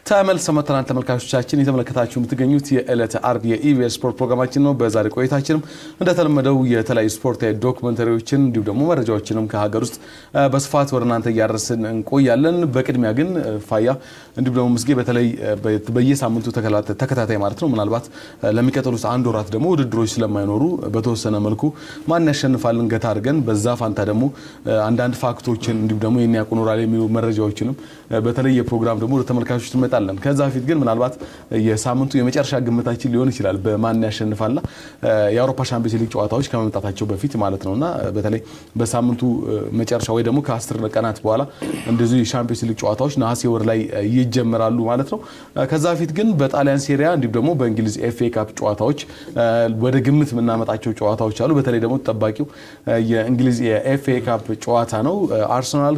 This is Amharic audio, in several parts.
ተመልሰን መጥተናል። ተመልካቾቻችን የተመለከታችሁ የምትገኙት የዕለተ አርብ የኢቢኤስ ስፖርት ፕሮግራማችን ነው። በዛሬ ቆይታችንም እንደተለመደው የተለያዩ ስፖርታዊ ዶክመንተሪዎችን እንዲሁም ደግሞ መረጃዎችንም ከሀገር ውስጥ በስፋት ወደ እናንተ እያደረስን እንቆያለን። በቅድሚያ ግን ፋያ እንዲሁም ደግሞ ምስጌ በተለይ በየሳምንቱ ተከታታይ ማለት ነው ምናልባት ለሚቀጥሉት አንድ ወራት ደግሞ ውድድሮች ስለማይኖሩ በተወሰነ መልኩ ማን ያሸንፋልን ገታ አድርገን በዛ ፋንታ ደግሞ አንዳንድ ፋክቶችን እንዲሁም ደግሞ የኒያቁ ኖራል የሚሉ መረጃዎችንም በተለይ የፕሮግራም ደግሞ ወደ ተመልካቾች እንመጣለን። ከዛ በፊት ግን ምናልባት የሳምንቱ የመጨረሻ ግምታችን ሊሆን ይችላል በማን ያሸንፋልና የአውሮፓ ሻምፒዮንስ ሊግ ጨዋታዎች ከመምጣታቸው በፊት ማለት ነውና በተለይ በሳምንቱ መጨረሻ ወይ ደግሞ ከአስር ቀናት በኋላ እንደዚሁ የሻምፒዮንስ ሊግ ጨዋታዎች ነሐሴ ወር ላይ ይጀምራሉ ማለት ነው። ከዛ በፊት ግን በጣሊያን ሴሪያ እንዲሁም ደግሞ በእንግሊዝ ኤፍኤ ካፕ ጨዋታዎች ወደ ግምት የምናመጣቸው ጨዋታዎች አሉ። በተለይ ደግሞ ተጠባቂው የእንግሊዝ የኤፍኤ ካፕ ጨዋታ ነው። አርሰናል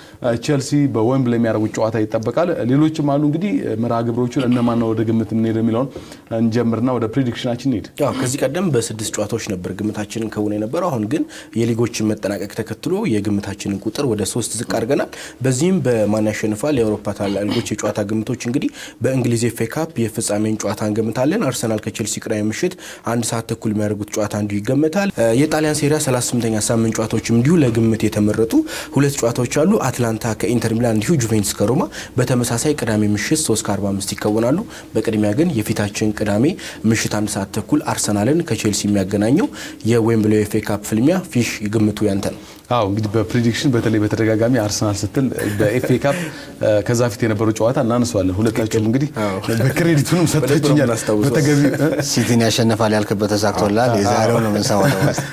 ከቼልሲ በዌምብሌይ የሚያደርጉት ጨዋታ ይጠበቃል። ሌሎችም አሉ። እንግዲህ መርሃ ግብሮቹን እነማን ነው ወደ ግምት የምንሄድ የሚለውን እንጀምርና ወደ ፕሬዲክሽናችን እንሄድ። ከዚህ ቀደም በስድስት ጨዋታዎች ነበር ግምታችንን ከሆነ የነበረው። አሁን ግን የሊጎችን መጠናቀቅ ተከትሎ የግምታችንን ቁጥር ወደ ሶስት ዝቅ አድርገናል። በዚህም በማን ያሸንፋል የአውሮፓ ታላላቅ ሊጎች የጨዋታ ግምቶች እንግዲህ በእንግሊዝ ኤፍ ኤ ካፕ የፍጻሜን ጨዋታ እንገምታለን። አርሰናል ከቼልሲ ቅዳሜ ምሽት አንድ ሰዓት ተኩል የሚያደርጉት ጨዋታ እንዲሁ ይገመታል። የጣሊያን ሴሪያ 38ኛ ሳምንት ጨዋታዎችም እንዲሁ ለግምት የተመረጡ ሁለት ጨዋታዎች አሉ። አትላንታ ከኢንተር ሚላን እንዲሁ ጁቬንቱስ ከሮማ በተመሳሳይ ቅዳሜ ምሽት 3 ከ45 ይከወናሉ። በቅድሚያ ግን የፊታችን ቅዳሜ ምሽት አንድ ሰዓት ተኩል አርሰናልን ከቼልሲ የሚያገናኘው የዌምብሌ ኤፍ ኤ ካፕ ፍልሚያ ፊሽ ግምቱ ያንተ ነው። አዎ እንግዲህ በፕሬዲክሽን በተለይ በተደጋጋሚ አርሰናል ስትል በኤፍኤ ካፕ ከዛ ፊት የነበረው ጨዋታ እናነሷለን። ሁለታችሁም እንግዲህ በክሬዲቱንም ሰጥታችሁኛል። በተገቢ ሲቲን ያሸንፋል ያልክበት ተሳክቶላል። የዛሬው ነው የምንሰማው።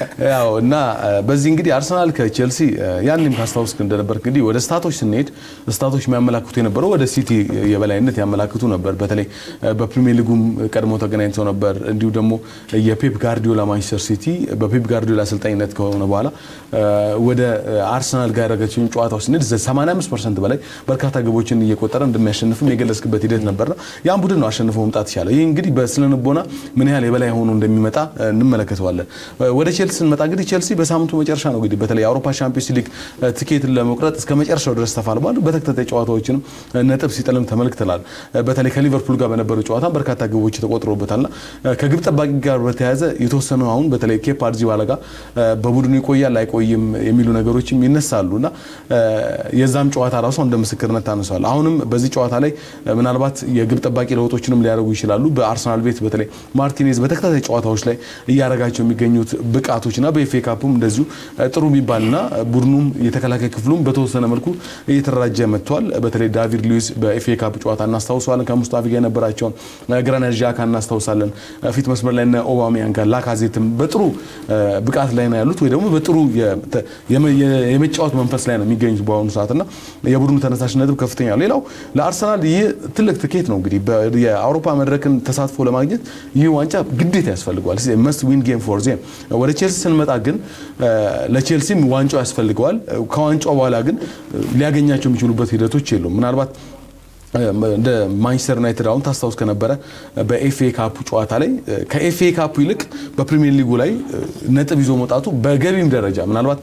ያው እና በዚህ እንግዲህ አርሰናል ከቼልሲ ያንም ካስታውስ እንደነበር እንግዲህ ወደ ስታቶች ስንሄድ ስታቶች የሚያመላክቱ የነበረው ወደ ሲቲ የበላይነት ያመላክቱ ነበር። በተለይ በፕሪሚየር ሊጉም ቀድሞ ተገናኝተው ነበር። እንዲሁ ደግሞ የፔፕ ጋርዲዮላ ማንቸስተር ሲቲ በፔፕ ጋርዲዮላ አሰልጣኝነት ከሆነ በኋላ ወደ አርሰናል ጋር ያደረገችውን ጨዋታው ስንሄድ 85 ፐርሰንት በላይ በርካታ ግቦችን እየቆጠረ እንደሚያሸንፍም የገለጽክበት ሂደት ነበርና ያን ቡድን ነው አሸንፎ መምጣት ይቻላል። ይህ እንግዲህ በስነልቦና ምን ያህል የበላይ ሆኖ እንደሚመጣ እንመለከተዋለን። ወደ ቼልሲ ስንመጣ እንግዲህ ቼልሲ በሳምንቱ መጨረሻ ነው እንግዲህ በተለይ የአውሮፓ ሻምፒዮንስ ሊግ ቲኬትን ለመቁረጥ እስከ መጨረሻው ድረስ ተፋልሟል። በተከታታይ ጨዋታዎችንም ነጥብ ሲጥልም ተመልክተናል። በተለይ ከሊቨርፑል ጋር በነበረው ጨዋታ በርካታ ግቦች ተቆጥሮበታልና ከግብ ጠባቂ ጋር በተያያዘ የተወሰኑ አሁን በተለይ ኬፓ አሪዛባላጋ በቡድኑ ይቆያል አይቆይም የሚሉ ነገሮችም ይነሳሉ እና የዛም ጨዋታ ራሱ እንደ ምስክርነት ታነሷል። አሁንም በዚህ ጨዋታ ላይ ምናልባት የግብ ጠባቂ ለውጦችንም ሊያደርጉ ይችላሉ። በአርሰናል ቤት በተለይ ማርቲኔዝ በተከታታይ ጨዋታዎች ላይ እያደረጋቸው የሚገኙት ብቃቶችና በኤፍኤ ካፑም እንደዚሁ ጥሩ የሚባልና ቡድኑም የተከላካይ ክፍሉም በተወሰነ መልኩ እየተደራጀ መጥቷል። በተለይ ዳቪድ ሉዊስ በኤፍኤ ካፕ ጨዋታ እናስታውሰዋለን። ከሙስታፊ ጋር የነበራቸውን ግራናት ዣካ እናስታውሳለን። ፊት መስመር ላይ ኦባሜያንግ ጋር ላካዜትም በጥሩ ብቃት ላይ ነው ያሉት ወይ ደግሞ በጥሩ የመጫወት መንፈስ ላይ ነው የሚገኙት በአሁኑ ሰዓት እና የቡድኑ ተነሳሽነትም ከፍተኛ ነው። ሌላው ለአርሰናል ይህ ትልቅ ትኬት ነው። እንግዲህ የአውሮፓ መድረክን ተሳትፎ ለማግኘት ይህ ዋንጫ ግዴታ ያስፈልገዋል። መስት ዊን ጌም ፎር ዜም። ወደ ቼልሲ ስንመጣ ግን ለቼልሲም ዋንጫው ያስፈልገዋል። ከዋንጫው በኋላ ግን ሊያገኛቸው የሚችሉበት ሂደቶች የሉም። ምናልባት እንደ ማንቸስተር ዩናይትድ አሁን ታስታውስ ከነበረ በኤፍኤ ካፑ ጨዋታ ላይ ከኤፍኤ ካፑ ይልቅ በፕሪሚየር ሊጉ ላይ ነጥብ ይዞ መውጣቱ በገቢም ደረጃ ምናልባት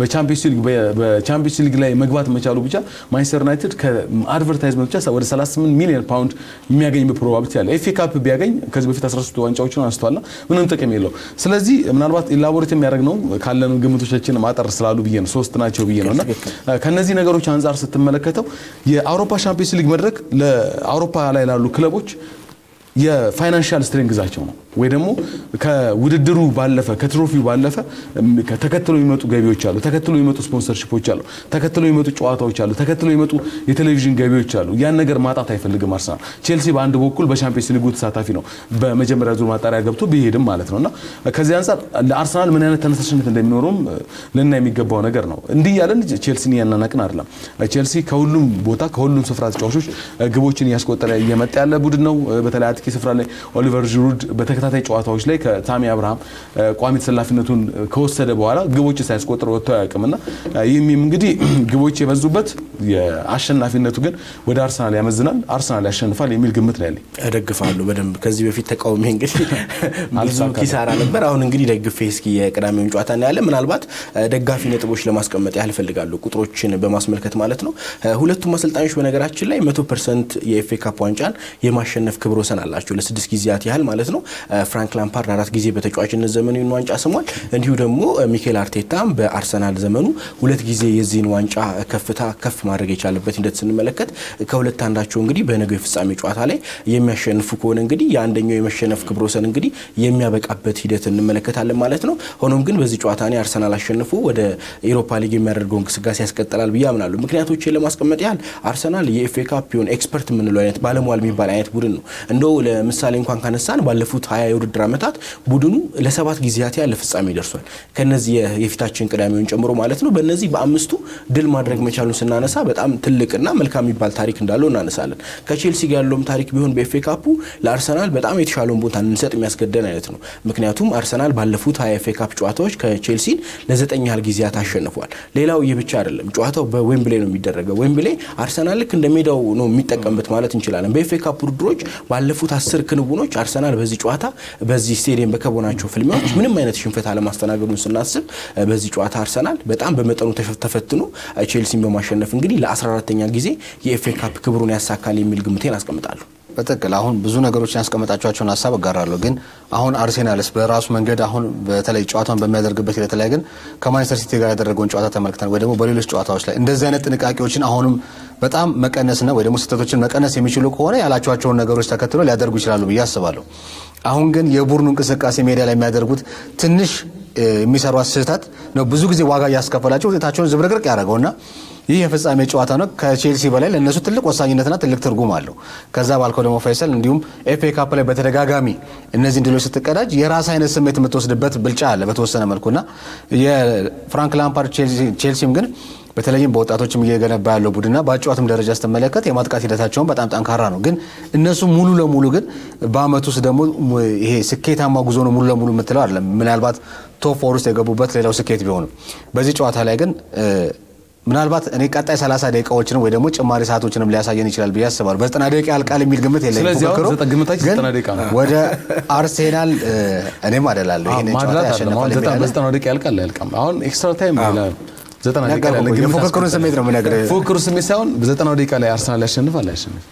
በቻምፒዮንስ ሊግ ላይ መግባት መቻሉ ብቻ ማንቸስተር ዩናይትድ ከአድቨርታይዝመንት ብቻ ወደ 38 ሚሊዮን ፓውንድ የሚያገኝ ፕሮባቢሊቲ አለ። ኤፍኤ ካፕ ቢያገኝ ከዚህ በፊት 13 ዋንጫዎችን አንስቷልና ምንም ጥቅም የለው። ስለዚህ ምናልባት ኢላቦሬት የሚያደርግ ነው ካለን ግምቶቻችን ማጠር ስላሉ ብዬ ነው ሶስት ናቸው ብዬ ነው እና ከነዚህ ነገሮች አንጻር ስትመለከተው የአውሮፓ ሻምፒዮንስ ሊግ መድረክ ለአውሮፓ ላይ ላሉ ክለቦች የፋይናንሻል ስትሬንግዛቸው ነው ወይ ደግሞ ከውድድሩ ባለፈ ከትሮፊው ባለፈ ተከትሎ የሚመጡ ገቢዎች አሉ፣ ተከትሎ የሚመጡ ስፖንሰርሺፖች አሉ፣ ተከትሎ የሚመጡ ጨዋታዎች አሉ፣ ተከትሎ የሚመጡ የቴሌቪዥን ገቢዎች አሉ። ያን ነገር ማጣት አይፈልግም አርሰናል። ቼልሲ በአንድ በኩል በሻምፒዮንስ ሊጉ ተሳታፊ ነው፣ በመጀመሪያ ዙር ማጣሪያ ገብቶ ቢሄድም ማለት ነው እና ከዚህ አንጻር ለአርሰናል ምን አይነት ተነሳሽነት እንደሚኖረውም ልና የሚገባው ነገር ነው። እንዲህ ያለን ቼልሲን እያናናቅን አይደለም። ቼልሲ ከሁሉም ቦታ ከሁሉም ስፍራ ተጫዋቾች ግቦችን እያስቆጠረ እየመጣ ያለ ቡድን ነው። በተለይ አጥቂ ስፍራ ላይ ኦሊቨር ዥሩድ በተከታታይ ጨዋታዎች ላይ ከታሚ አብርሃም ቋሚ ተሰላፊነቱን ከወሰደ በኋላ ግቦች ሳያስቆጥር ወጥቶ አያውቅምና ይህም እንግዲህ ግቦች የበዙበት የአሸናፊነቱ ግን ወደ አርሰናል ያመዝናል፣ አርሰናል ያሸንፋል የሚል ግምት ነው ያለኝ። እደግፋለሁ በደንብ ከዚህ በፊት ተቃውሜ እንግዲህ ብዙ ኪሳራ ነበር። አሁን እንግዲህ ደግፌ እስኪ የቅዳሜውን ጨዋታ እናያለን። ምናልባት ደጋፊ ነጥቦች ለማስቀመጥ ያህል እፈልጋለሁ ቁጥሮችን በማስመልከት ማለት ነው። ሁለቱም አሰልጣኞች በነገራችን ላይ መቶ ፐርሰንት የኤፍኤ ካፕ ዋንጫን የማሸነፍ ክብረ ወሰን አላቸው ለስድስት ጊዜያት ያህል ማለት ነው። ፍራንክ ላምፓርድ አራት ጊዜ በተጫዋችነት ዘመኑ ይህን ዋንጫ ስሟል። እንዲሁ ደግሞ ሚኬል አርቴታም በአርሰናል ዘመኑ ሁለት ጊዜ የዚህን ዋንጫ ከፍታ ከፍ ማድረግ የቻለበት ሂደት ስንመለከት ከሁለት አንዳቸው እንግዲህ በነገው የፍጻሜ ጨዋታ ላይ የሚያሸንፉ ከሆነ እንግዲህ የአንደኛው የመሸነፍ ክብረ ወሰን እንግዲህ የሚያበቃበት ሂደት እንመለከታለን ማለት ነው። ሆኖም ግን በዚህ ጨዋታ እኔ አርሰናል አሸንፎ ወደ ኤሮፓ ሊግ የሚያደርገው እንቅስቃሴ ያስቀጥላል ብዬ አምናለሁ። ምክንያቶችን ለማስቀመጥ ያህል አርሰናል የኤፍኤ ካፕ ሆን ኤክስፐርት የምንለው አይነት ባለሟል የሚባል አይነት ቡድን ነው። እንደው ለምሳሌ እንኳን ካነሳን ባለፉት ሀያ የውድድር ዓመታት ቡድኑ ለሰባት ጊዜያት ያህል ፍጻሜ ደርሷል። ከነዚህ የፊታችን ቅዳሜውን ጨምሮ ማለት ነው። በእነዚህ በአምስቱ ድል ማድረግ መቻሉን ስናነሳ በጣም ትልቅና መልካም የሚባል ታሪክ እንዳለው እናነሳለን። ከቼልሲ ጋር ያለውም ታሪክ ቢሆን በኤፍኤ ካፑ ለአርሰናል በጣም የተሻለውን ቦታ እንሰጥ የሚያስገደን አይነት ነው። ምክንያቱም አርሰናል ባለፉት ሀያ ኤፍኤ ካፕ ጨዋታዎች ከቼልሲን ለዘጠኝ ያህል ጊዜያት አሸንፏል። ሌላው ይህ ብቻ አይደለም። ጨዋታው በዌምብሌ ነው የሚደረገው። ዌምብሌ አርሰናል ልክ እንደ ሜዳው ነው የሚጠቀምበት ማለት እንችላለን። በኤፍኤ ካፕ ውድድሮች ባለፉት አስር ክንውኖች አርሰናል በዚህ ጨዋታ በዚህ ስቴዲየም በከቦናቸው ፍልሚያዎች ምንም አይነት ሽንፈት አለማስተናገዱን ስናስብ በዚህ ጨዋታ አርሰናል በጣም በመጠኑ ተፈትኖ ቼልሲን በማሸነፍ እንግዲህ ለ14ተኛ ጊዜ የኤፍኤ ካፕ ክብሩን ያሳካል የሚል ግምቴን አስቀምጣለሁ። በትክክል አሁን ብዙ ነገሮችን ያስቀመጣቸውን ሀሳብ እጋራለሁ። ግን አሁን አርሴናልስ በራሱ መንገድ አሁን በተለይ ጨዋታውን በሚያደርግበት ሂደት ላይ ግን ከማንቸስተር ሲቲ ጋር ያደረገውን ጨዋታ ተመልክተን ወይ ደግሞ በሌሎች ጨዋታዎች ላይ እንደዚህ አይነት ጥንቃቄዎችን አሁንም በጣም መቀነስና ወይ ደግሞ ስህተቶችን መቀነስ የሚችሉ ከሆነ ያላቸዋቸውን ነገሮች ተከትሎ ሊያደርጉ ይችላሉ ብዬ አስባለሁ። አሁን ግን የቡድኑ እንቅስቃሴ ሜዳ ላይ የሚያደርጉት ትንሽ የሚሰሯት ስህተት ነው ብዙ ጊዜ ዋጋ እያስከፈላቸው ውጤታቸውን ዝብርቅርቅ ያደረገውና ይህ የፍጻሜ ጨዋታ ነው። ከቼልሲ በላይ ለእነሱ ትልቅ ወሳኝነትና ትልቅ ትርጉም አለው። ከዛ ባልከው ደግሞ ፋይሰል እንዲሁም ኤፍኤ ካፕ ላይ በተደጋጋሚ እነዚህን ድሎች ስትቀዳጅ የራስ አይነት ስሜት የምትወስድበት ብልጫ አለ በተወሰነ መልኩና የፍራንክ ላምፓርድ ቼልሲም ግን በተለይም በወጣቶችም እየገነባ ያለው ቡድንና በአጨዋትም ደረጃ ስትመለከት የማጥቃት ሂደታቸውን በጣም ጠንካራ ነው። ግን እነሱ ሙሉ ለሙሉ ግን በአመት ውስጥ ደግሞ ይሄ ስኬታማ ጉዞ ነው ሙሉ ለሙሉ የምትለው አይደለም። ምናልባት ቶፕ ፎር ውስጥ የገቡበት ሌላው ስኬት ቢሆንም በዚህ ጨዋታ ላይ ግን ምናልባት እኔ ቀጣይ 30 ደቂቃዎችንም ወይ ደግሞ ጭማሪ ሰዓቶችንም ሊያሳየን ይችላል ብዬ አስባለሁ። በዘጠና ደቂቃ ያልቃል የሚል ግምት የለኝም። ስለዚህ አሁን ፉክክሩ ዘጠ- ግምታችን ግን ዘጠና ደቂቃ ነው። ወደ አርሴናል እኔም አደላለሁ ይህንን ጨዋታ ማድላት አለ ያሸንፋል አሁን የሚል አለ። በዘጠና ደቂቃ ያልቃል አያልቅም። አሁን ኤክስትራ ታይም ይላል ዘጠና ደቂቃ ነገርኩህ ያለ እኮ ግምት የፉክክሩን አስቀምጠን። ስሜት ነው የምነግርህ። ፉክክሩ ስሜት ሳይሆን በዘጠናው ደቂቃ ላይ አርሰናል ያሸንፋል አያሸንፍ።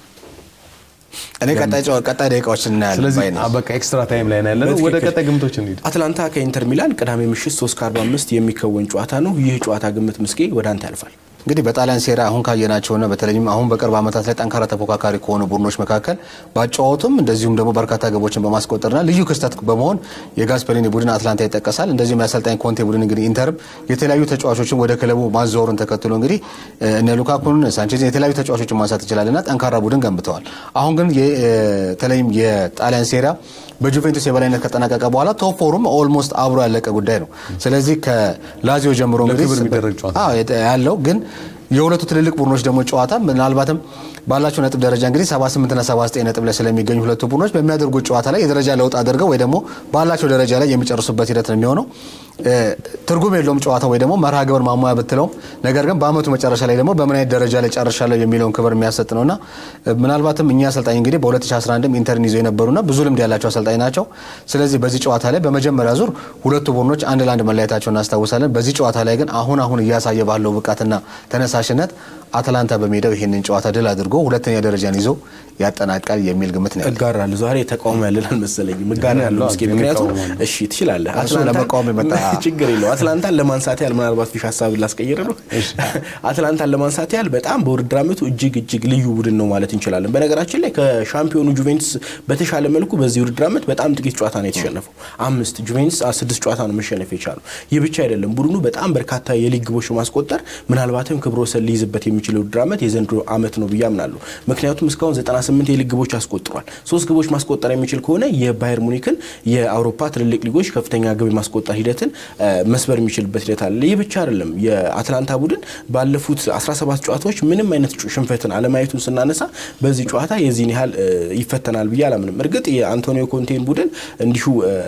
እኔ ቀጣይ ጨዋ- ቀጣይ ደቂቃዎችን እናያለን ስለዚህ ባይ ነኝ። በቃ ኤክስትራ ታይም ላይ ነው ያለነው። ወደ በትክክል። ቀጣይ ግምቶች እንሂድ። አትላንታ ከኢንተር ሚላን ቅዳሜ ምሽት 3 ከ45 የሚከወን ጨዋታ ነው። ይህ ጨዋታ ግምት ምስጌ ወደ አንተ ያልፋል። እንግዲህ በጣሊያን ሴራ አሁን ካየናቸውና በተለይም አሁን በቅርብ ዓመታት ላይ ጠንካራ ተፎካካሪ ከሆኑ ቡድኖች መካከል ባጫወቱም እንደዚሁም ደግሞ በርካታ ግቦችን በማስቆጠርና ልዩ ክስተት በመሆን የጋስፐሪኒ ቡድን አትላንታ ይጠቀሳል። እንደዚሁም የአሰልጣኝ ኮንቴ ቡድን እንግዲህ ኢንተርም የተለያዩ ተጫዋቾችን ወደ ክለቡ ማዘወሩን ተከትሎ እንግዲህ እነ ሉካኩን፣ ሳንቼዝን የተለያዩ ተጫዋቾችን ማንሳት ይችላልና ጠንካራ ቡድን ገንብተዋል። አሁን ግን በተለይም የጣሊያን ሴራ በጁቬንቱስ የበላይነት ከጠናቀቀ በኋላ ቶፕ ፎሩም ኦልሞስት አብሮ ያለቀ ጉዳይ ነው። ስለዚህ ከላዚዮ ጀምሮ እንግዲህ ለክብር የሚደረግ ጨዋታ አዎ የተ- ያለው ግን የሁለቱ ትልልቅ ቡድኖች ደግሞ ጨዋታ ምናልባትም ባላቸው ነጥብ ደረጃ እንግዲህ 78 እና 79 ነጥብ ላይ ስለሚገኙ ሁለቱ ቡድኖች በሚያደርጉት ጨዋታ ላይ የደረጃ ለውጥ አድርገው ወይ ደግሞ ባላቸው ደረጃ ላይ የሚጨርሱበት ሂደት ነው የሚሆነው። እ፣ ትርጉም የለውም ጨዋታ ወይ ደግሞ መርሃ ግብር ማሟያ ብትለውም፣ ነገር ግን በአመቱ መጨረሻ ላይ ደግሞ በምን አይነት ደረጃ ላይ ጨርሻለሁ የሚለውን ክብር የሚያሰጥ ነውና እ፣ ምናልባትም እኛ አሰልጣኝ እንግዲህ በ2011 ኢንተርን ይዘው የነበሩና ብዙ ልምድ ያላቸው አሰልጣኝ ናቸው። ስለዚህ በዚህ ጨዋታ ላይ በመጀመሪያ ዙር ሁለቱ ቡድኖች አንድ ለአንድ መለያየታቸውን እናስታውሳለን። በዚህ ጨዋታ ላይ ግን አሁን አሁን እያሳየ ባለው ብቃትና ተነሳሽነት አትላንታ በሜዳው ይህንን ጨዋታ ድል አድርጎ ሁለተኛ ደረጃን ይዞ ያጠናቃል የሚል ግምት ነው ያለኝ። እጋራለሁ። ዛሬ ተቃውሞ ያለን አልመሰለኝም። እጋራለሁ እስኪ ግን ምክንያቱም እቃወማለሁ። እሺ ትችላለህ። እሱ ለመቃወም የመጣ ችግር የለው። አትላንታን ለማንሳት ያህል ምናልባት ፊሽ ሀሳብ ላስቀይር ነው። አትላንታን ለማንሳት ያህል በጣም በውድድር ዓመቱ እጅግ እጅግ ልዩ ቡድን ነው ማለት እንችላለን። በነገራችን ላይ ከሻምፒዮኑ ጁቬንቱስ በተሻለ መልኩ በዚህ ውድድር ዓመት በጣም ጥቂት ጨዋታ ነው የተሸነፈው። አምስት ጁቬንቱስ አ- ስድስት ጨዋታ ነው መሸነፍ የቻለው። ይህ ብቻ አይደለም። ቡድኑ በጣም በርካታ የሊግ ግቦች በማስቆጠር ምናልባትም ክብረ ወሰን ሊይዝበት የሚችል ውድድር ዓመት የዘንድሮ ዓመት ነው ብዬ አምናለሁ። ምክንያቱም እስካሁን 98 የሊግ ግቦች አስቆጥሯል። ሶስት ግቦች ማስቆጠር የሚችል ከሆነ የባየር ሙኒክን የአውሮፓ ትልልቅ ሊጎች ከፍተኛ ግብ የማስቆጠር ሂደትን መስበር የሚችልበት ሂደት አለ። ይህ ብቻ አይደለም። የአትላንታ ቡድን ባለፉት 17 ጨዋታዎች ምንም አይነት ሽንፈትን አለማየቱን ስናነሳ በዚህ ጨዋታ የዚህን ያህል ይፈተናል ብዬ አላምንም። እርግጥ የአንቶኒዮ ኮንቴን ቡድን እንዲሁ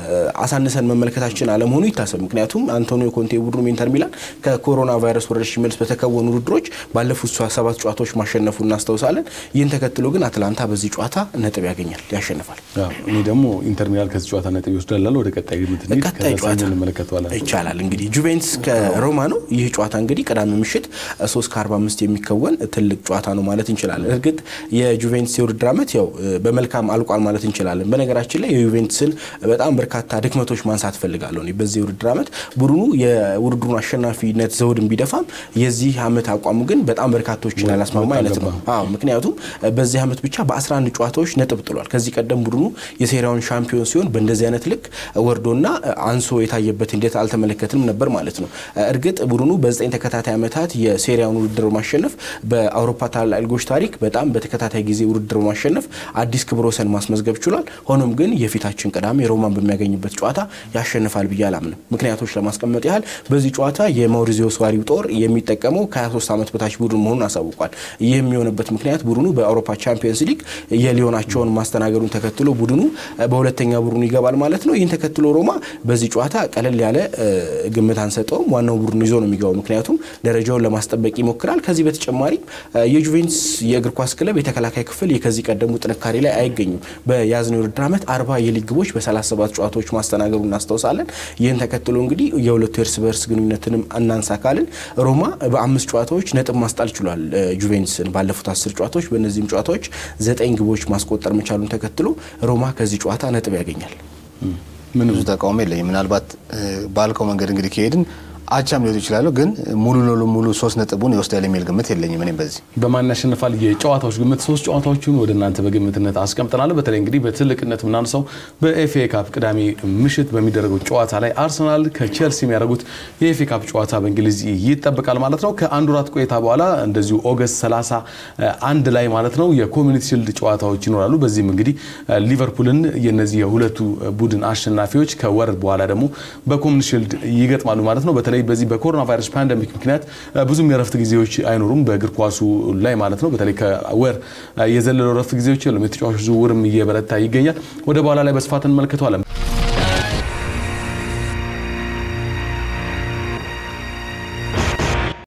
አሳንሰን መመልከታችን አለመሆኑ ይታሰብ። ምክንያቱም አንቶኒዮ ኮንቴ ቡድኑ ኢንተር ሚላን ከኮሮና ቫይረስ ወረርሽኝ መልስ በተከወኑ ውድድሮች ባለፉት ሰባት ጨዋታዎች ማሸነፉ እናስታውሳለን። ይህን ተከትሎ ግን አትላንታ በዚህ ጨዋታ ነጥብ ያገኛል፣ ያሸንፋል። እኔ ደግሞ ኢንተር ሚላን ከዚህ ጨዋታ ነጥብ ይወስዳል። ወደ ቀጣይ ግምት እንሂድ። ቀጣይ ጨዋታ እንመለከተዋለን ይቻላል። እንግዲህ ጁቬንትስ ከሮማ ነው። ይህ ጨዋታ እንግዲህ ቅዳሜ ምሽት 3 ከ45 የሚከወን ትልቅ ጨዋታ ነው ማለት እንችላለን። እርግጥ የጁቬንትስ የውድድር ዓመት ያው በመልካም አልቋል ማለት እንችላለን። በነገራችን ላይ የዩቬንትስን በጣም በርካታ ድክመቶች ማንሳት ፈልጋለሁ። በዚህ የውድድር ዓመት ቡድኑ የውድድሩን አሸናፊነት ዘውድን ቢደፋም የዚህ ዓመት አቋሙ ግን በጣም በርካቶችን ያላስማማ አይነት ነው። አዎ ምክንያቱም በዚህ ዓመት ብቻ በ11 ጨዋታዎች ነጥብ ጥሏል። ከዚህ ቀደም ቡድኑ የሴሪያውን ሻምፒዮን ሲሆን በእንደዚህ አይነት ልክ ወርዶና አንሶ የታየበት ሂደት አልተመለከትንም ነበር ማለት ነው። እርግጥ ቡድኑ በዘጠኝ ተከታታይ ዓመታት የሴሪያውን ውድድር ማሸነፍ በአውሮፓ ታላላቅ ሊጎች ታሪክ በጣም በተከታታይ ጊዜ ውድድር ማሸነፍ አዲስ ክብረ ወሰን ማስመዝገብ ችሏል። ሆኖም ግን የፊታችን ቅዳሜ ሮማን በሚያገኝበት ጨዋታ ያሸንፋል ብዬ አላምንም። ምክንያቶች ለማስቀመጥ ያህል በዚህ ጨዋታ የማውሪዚዮ ሱዋሪው ጦር የሚጠቀመው ከ23 ዓመት በታች ቡድን መሆኑን አሳውቋል። ይህ የሚሆንበት ምክንያት ቡድኑ በአውሮፓ ቻምፒየንስ ሊግ የሊዮናቸውን ማስተናገዱን ተከትሎ ቡድኑ በሁለተኛ ቡድኑ ይገባል ማለት ነው። ይህን ተከትሎ ሮማ በዚህ ጨዋታ ቀለል ያለ ግምት አንሰጠውም። ዋናው ቡድኑ ይዞ ነው የሚገባው፣ ምክንያቱም ደረጃውን ለማስጠበቅ ይሞክራል። ከዚህ በተጨማሪም የጁቬንትስ የእግር ኳስ ክለብ የተከላካይ ክፍል የከዚህ ቀደሙ ጥንካሬ ላይ አይገኙም። በያዝነው የውድድር ዓመት አርባ የሊግ ግቦች በ37 ጨዋታዎች ማስተናገዱ እናስታውሳለን። ይህን ተከትሎ እንግዲህ የሁለቱ የእርስ በርስ ግንኙነትንም እናንሳ ካልን ሮማ በአምስት ጨዋታዎች ነጥብ ማስጣል ችሏል ጁቬንትስን ባለፉት አስር ጨዋታዎች። በእነዚህም ጨዋታዎች ዘጠኝ ግቦች ማስቆጠር መቻሉን ተከትሎ ሮማ ከዚህ ጨዋታ ነጥብ ያገኛል። ብዙ ተቃውሞ የለኝም። ምናልባት ባልከው መንገድ እንግዲህ ከሄድን አቻም ሊወጡ ይችላሉ፣ ግን ሙሉ ለሙሉ ሙሉ ሶስት ነጥቡን ይወስዳል የሚል ግምት የለኝም። እኔም በዚህ በማን ያሸንፋል የጨዋታዎች ግምት ሶስት ጨዋታዎችን ወደ እናንተ በግምትነት አስቀምጠናል። በተለይ እንግዲህ በትልቅነት የምናነሳው በኤፍኤ ካፕ ቅዳሜ ምሽት በሚደረገው ጨዋታ ላይ አርሰናል ከቼልሲ የሚያደርጉት የኤፍኤ ካፕ ጨዋታ በእንግሊዝ ይጠበቃል ማለት ነው። ከአንድ ወራት ቆይታ በኋላ እንደዚሁ ኦገስት 30 አንድ ላይ ማለት ነው የኮሚኒቲ ሽልድ ጨዋታዎች ይኖራሉ። በዚህም እንግዲህ ሊቨርፑልን የነዚህ የሁለቱ ቡድን አሸናፊዎች ከወር በኋላ ደግሞ በኮሚኒቲ ሽልድ ይገጥማሉ ማለት ነው። በተለይ በዚህ በኮሮና ቫይረስ ፓንደሚክ ምክንያት ብዙም የረፍት ጊዜዎች አይኖሩም በእግር ኳሱ ላይ ማለት ነው። በተለይ ከወር የዘለለው ረፍት ጊዜዎች የሉም። የተጫዋቾች ዝውውርም እየበረታ ይገኛል። ወደ በኋላ ላይ በስፋት እንመለከተዋለን።